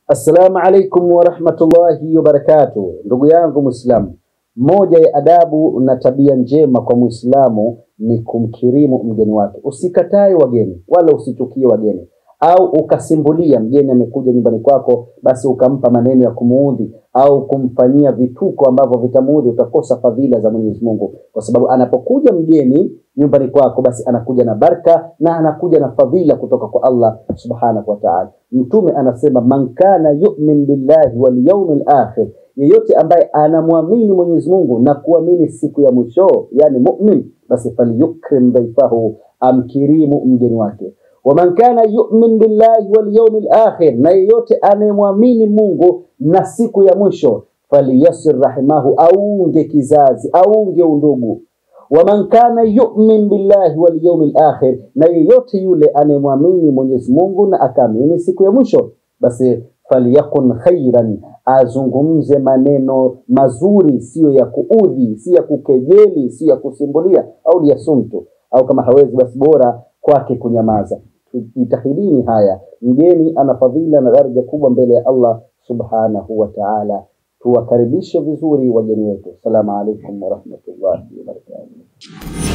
Assalamu alaikum warahmatullahi wabarakatuh. Ndugu yangu Muislamu, moja ya adabu na tabia njema kwa Muislamu ni kumkirimu mgeni wake. Usikatae wageni wala usichukie wageni, au ukasimbulia mgeni amekuja nyumbani kwako, basi ukampa maneno ya kumuudhi au kumfanyia vituko ambavyo vitamuudhi, utakosa fadhila za Mwenyezi Mungu, kwa sababu anapokuja mgeni nyumbani kwako, basi anakuja na baraka na anakuja na fadhila kutoka kwa Allah subhanahu wa ta'ala. Mtume anasema man kana yu'min billahi wal yawmil akhir, yeyote ambaye anamwamini Mwenyezi Mungu na kuamini siku ya mwisho, yani mu'min, basi falyukrim dhaifahu, amkirimu mgeni wake waman kana yu'min billahi wal yawmil akhir, na yeyote anayemwamini Mungu na siku ya mwisho, faliyasir rahimahu, aunge kizazi, aunge undugu. Waman kana yu'min billahi wal yawmil akhir, na yeyote yule anayemwamini Mwenyezi Mungu na akaamini siku ya mwisho, basi falyakun khairan, azungumze maneno mazuri, siyo ya kuudhi, si ya kukejeli, si ya kusimbulia, au liyasumtu, au kama hawezi basi bora kwake kunyamaza. Jitahidini haya. Mgeni ana fadhila na daraja kubwa mbele ya Allah subhanahu wa ta'ala. Tuwakaribishe vizuri wageni wetu. Assalamu alaikum warahmatullahi wabarakatuh.